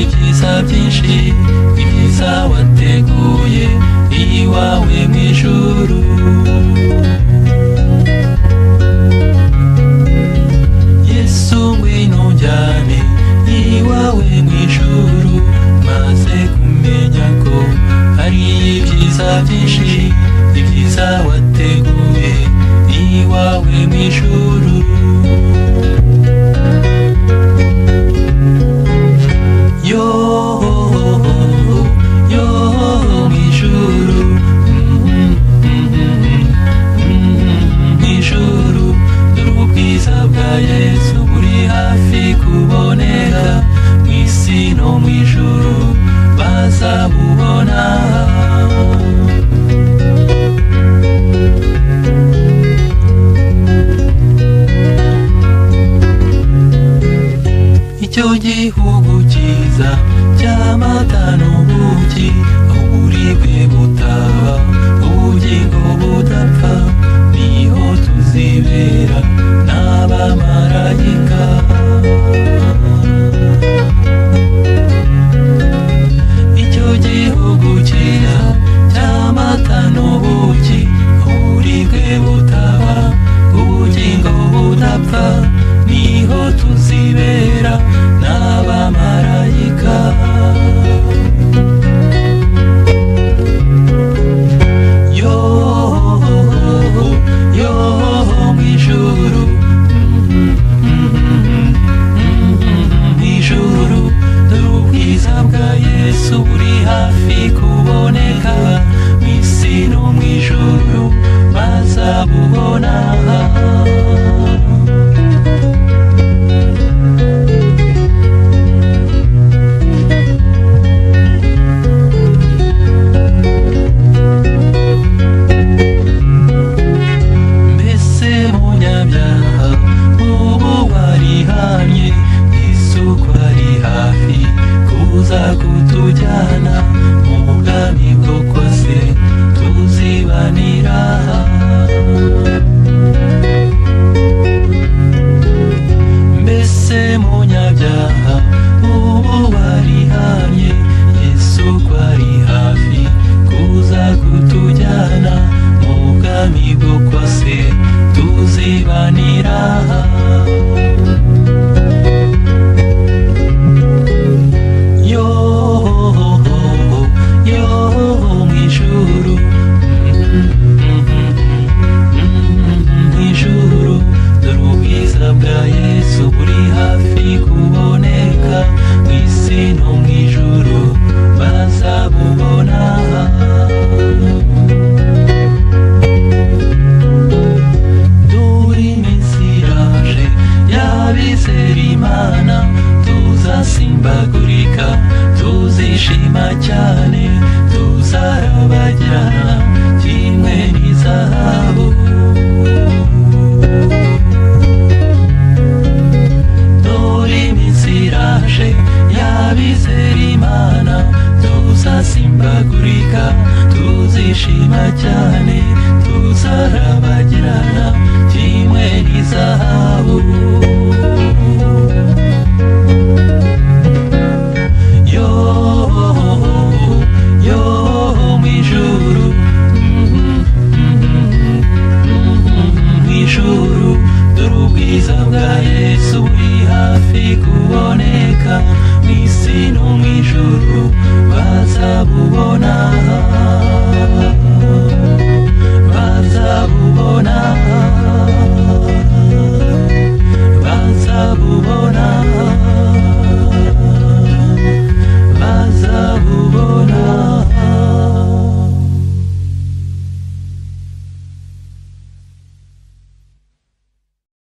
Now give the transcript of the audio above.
ibyiza byinshi ibyiza wateguye iwawe mu ijuru yesu ngwino njyane iwawe mu ijuru maze kumenya ko hari ibyiza byinshi ibyiza wateguye iwawe mu ijuru yo yo mu ijuru mm, mm, mm, mu ijuru dore ubwiza bwa yesu buri hafi kuboneka mu isi no mu ijuru bazabubona icyo gihugu cyiza cy'amata n'ubuki aho uburibwe butaba ubugingo budapfa niho tuzibera n'abamarayika icyo gihugu cyiza cy'amata n'ubuki aho uburibwe butaba ubugingo budapfa niho tuzibera n'abamarayika yo yo mu ijuru mu ijuru dore ubwiza bwa yesu buri hafi kuboneka mu isi no mu ijuru bazabubona mbese munyabyaha ubu warihamye isuku ari hafi kuza kutujyana mu bwami bwo kose tuzibanira mbese munyabyaha ubu warihamye yesu ko ari hafi kuza kutujyana mu bwami bwo kose tuzibanira yo yo mu ijuru mu ijuru dore ubwiza bwa yesu buri hafi kuboneka mu isi no mu ijuru bazabubona dore iminsi iraje y'abizera imana tuzasimbagurika tuzishima cyane tuzarabagirana kimwe n'izahabu dore iminsi iraje y'abizera imana tuzasimbagurika tuzishima cyane tuzarabagirana kimwe n'izahabu yo yo mu ijuru mu ijuru dore ubwiza bwa yesu buri hafi kuboneka mu isi no mu ijuru bazabubona bazabubona